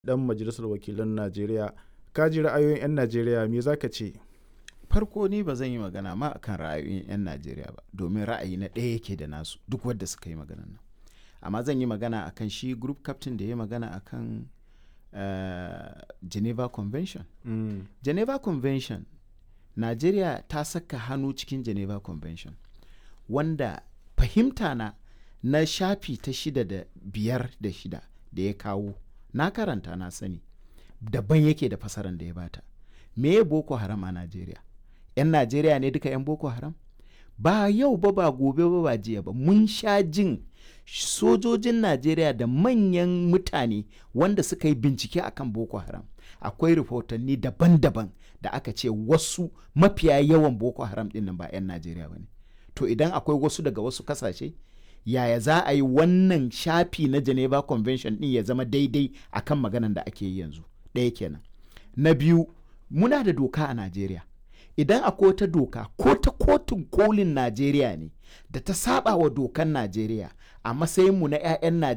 dan majalisar wakilan najeriya ka ji ra'ayoyin 'yan najeriya me za ka ce farko ni ba zan yi magana ma akan ra'ayoyin 'yan najeriya ba domin ra'ayi na ɗaya yake da nasu duk wadda suka yi magana nan amma zan yi magana akan shi group captain da ya magana akan uh, geneva convention mm. geneva convention najeriya ta saka hannu cikin geneva convention wanda fahimta na na shafi ta shida da biyar da shida da ya kawo na karanta na sani daban yake da fasaran da ya bata me boko haram a najeriya 'yan najeriya ne duka 'yan boko haram ba yau ba ba gobe ba ba jiya ba mun sha jin sojojin najeriya da manyan mutane wanda suka yi bincike akan boko haram akwai rahotanni daban-daban da aka ce wasu mafiya yawan boko haram din nan ba 'yan najeriya ba ne to idan akwai wasu daga wasu kasashe yaya za a yi wannan shafi na geneva convention din ya zama daidai akan maganan da ake yi yanzu ɗaya kenan na biyu muna da doka a najeriya idan akwai wata doka ko ta kotun kolin najeriya ne da ta saba wa dokan najeriya a matsayinmu na 'ya'yan najeriya